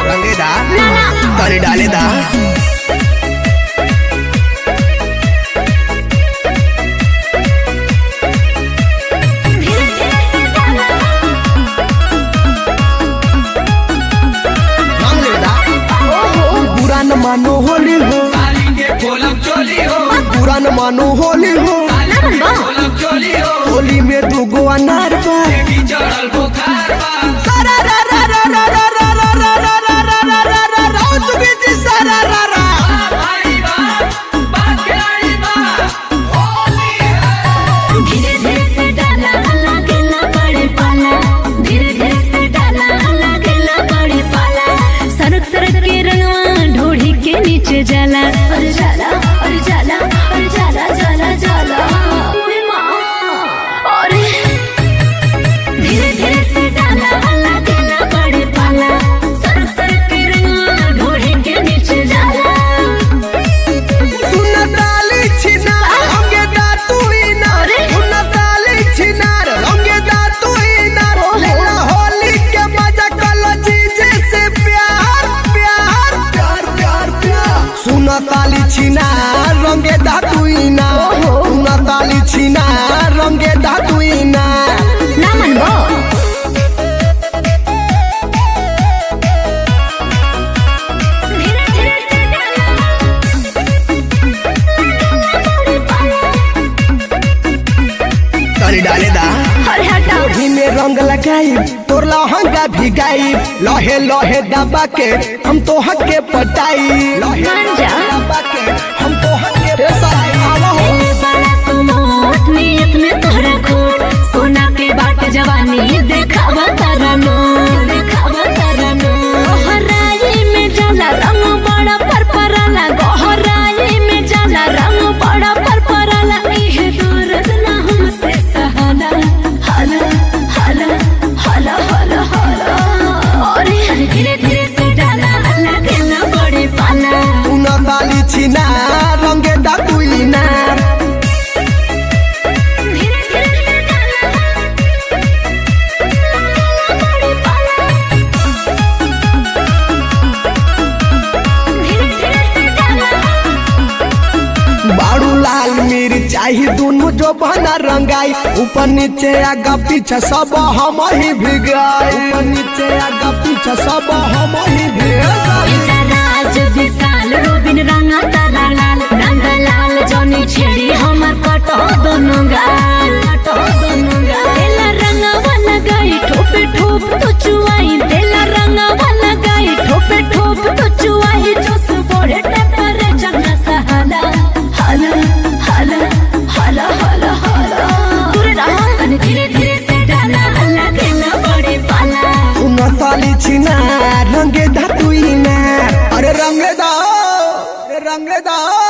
रंगेदा ना ना तनी डालेदा धीरे धीरे से डाला रंग लेदा बुरा न मानो होली हो साली के खोलम चोली हो बुरा न मानो होली हो ना बनबा खोलम चोली हो होली में दूगो अनार बा की चढ़ल बुखार बा सारा रा रा रा रा रा रा रा रा रा रा रा रा रा रा रा ओ तुगी जी सारा रा रा भाई बा बाकी बा धीरे धीरे से डाला लगेला बड़े पाला धीरे धीरे से डाला लगेला बड़े पाला सरक सरक के रंगवा ढोढ़ी के नीचे जाला और जाला और जाला और जाला जाला जाला ओए माँ अरे धीरे धीरे से डाला लगेला बड़े पाला सरक सरक के रंगवा ढोढ़ी के नीचे जाला सुन ताली छिनार रंगे दा तू ही नार सुन ताली छिनार रंगे दा तू ही नार लेला होली के मजा कलो जीजे से प्यार प्यार प्यार प्यार प्यार सुन ताली छिनार रंगे दा तू ही नार सुन ताली छिनार रंगे दा तू ही नार ना मनबो धीरे धीरे से डाला तनी डाले दा अरे हटाओ ओढ़ी में रंग लगाई तोर लहंगा भी गाई लहे लहे दबा के हम तो हक के पटाई लहे मान जा। दबा के हम तो हक के पटाई आवा हो पहले बड़ा तो मोट नियत में तोहरा खोट सोना के बाट जवानी देखावा तारा नो देखावा तारा नो गहराई में जाला रंग बड़ा परपराला गहराई में जाला रंग बड़ा परपराला इहे दर्द ना हमसे सहाला हाला हाला हाला हाला हाला अरे धीरे धीरे से डाला अल्लाह के ना बड़े पाला उन ताली छिना रंगे दातुई ना धीरे धीरे से डाला बड़े पाला धीरे धीरे से डाला बाड़ू लाल मिर्चाई दोनों जो बना रंगाई ऊपर नीचे आगा पीछे सब हम ही भिगाई ऊपर नीचे आगा पीछे सब हम ही भिगाई राज विशाल रोबिन रंगा तारा लाल रंग लाल जनी छेड़ी हमर कटो दोनों गाल कटो दोनों गाल तेला रंगा वाला गाई ठोपे ठोप तो चुआई तेला रंगा वाला गाई ठोपे ठोप तो चुआई जोस बोरे टेम्परेचर न सहाला हाला हाला हाला हाला हाला दूर रहा तनी धीरे धीरे से डाला अल्लाह के ना बड़े पाला उन ताली छिना रंगे दातुई ना अरे रंगे दा अरे रंगे दा